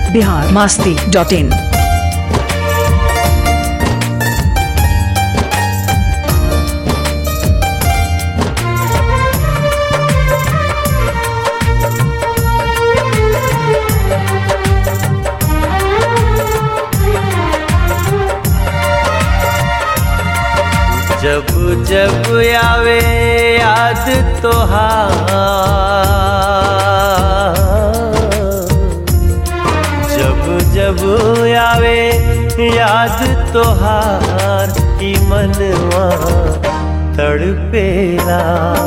Bihar Masti dot in जब जब आवे याद तोहार जब जब आवे याद तोहार की मनवा तड़पेला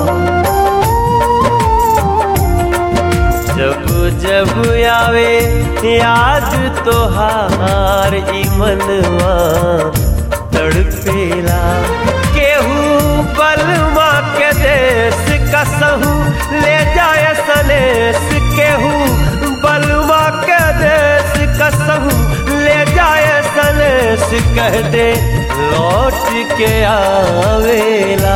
जब जब आवे याद तोहार ई मनवा तड़पेला केहू बलमा के देश कसहू ले जाए सनेस केहू बलमा के देश कसहू ले जाए सनेस कह दे लौट के आवेला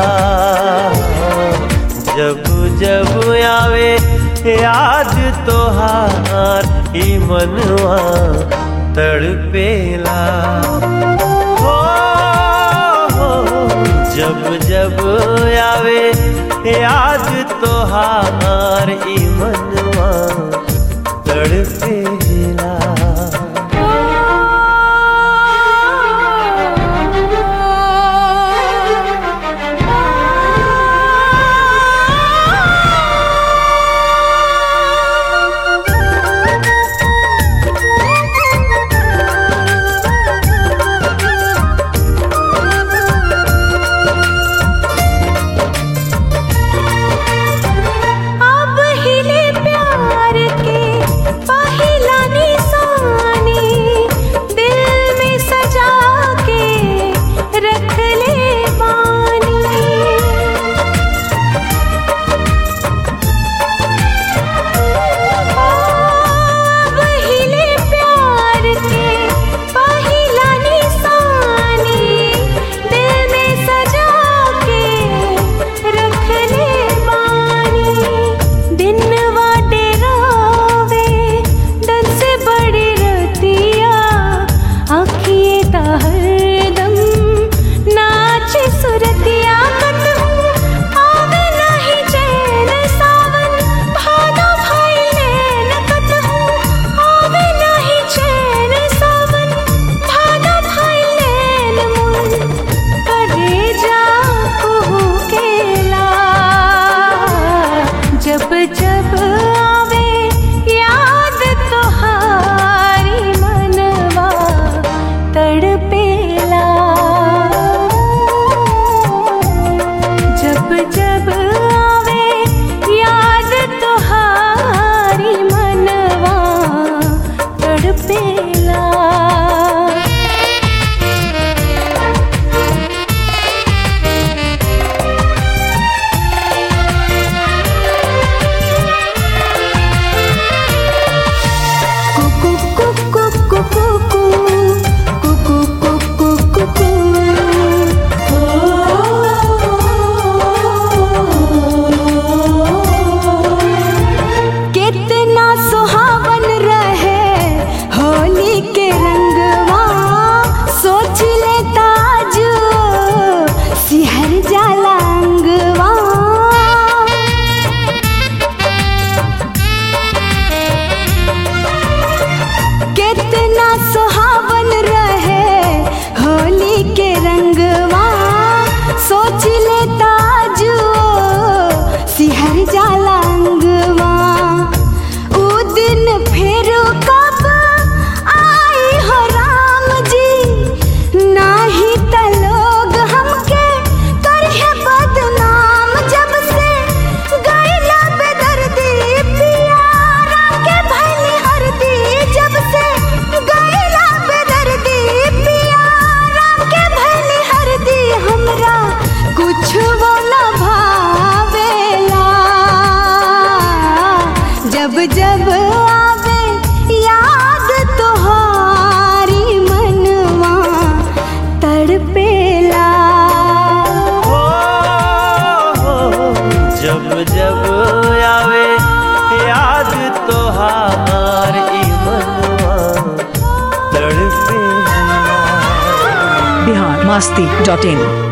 जब जब आवे याद तोहार ई मनवा तड़पेला हो, हो, जब जब आवे याद तोहार ई मनवा तड़पेला अब हिले प्यार के पहिल बिहार मस्ती डॉट इन